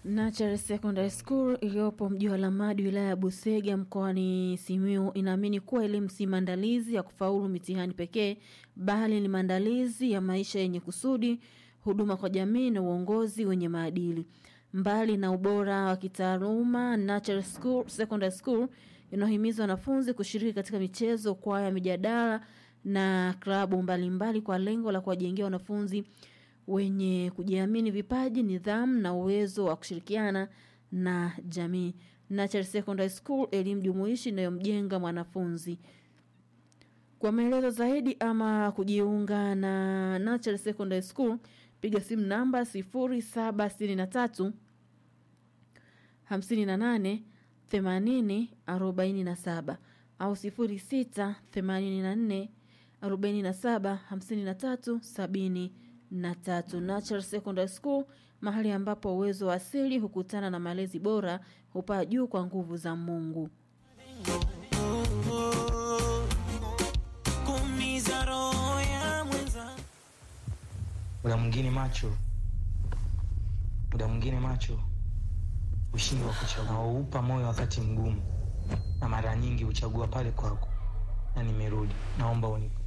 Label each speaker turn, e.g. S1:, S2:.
S1: Nachari Secondary School iliyopo mji wa Lamadi wilaya ya Busega mkoani Simiyu inaamini kuwa elimu si maandalizi ya kufaulu mitihani pekee bali ni maandalizi ya maisha yenye kusudi, huduma kwa jamii na uongozi wenye maadili. Mbali na ubora wa kitaaluma, Nachari School Secondary School inahimiza wanafunzi kushiriki katika michezo, kwaya, mijadala na klabu mbalimbali kwa lengo la kuwajengea wanafunzi wenye kujiamini vipaji, nidhamu na uwezo wa kushirikiana na jamii. Nachari Secondary School, elimu jumuishi inayomjenga mwanafunzi. Kwa maelezo zaidi ama kujiunga na Nachari Secondary School, piga simu namba 0763 58 80 47 au 06 84 47 53 70 na tatu. Natural Secondary School, mahali ambapo uwezo wa asili hukutana na malezi bora hupaa juu kwa nguvu za Mungu.
S2: kuumiza roho ya mwenza
S3: muda mwingine macho muda mwingine macho ushindi wa kuchagua waupa moyo wakati mgumu na mara nyingi huchagua pale kwako na nimerudi naomba unipe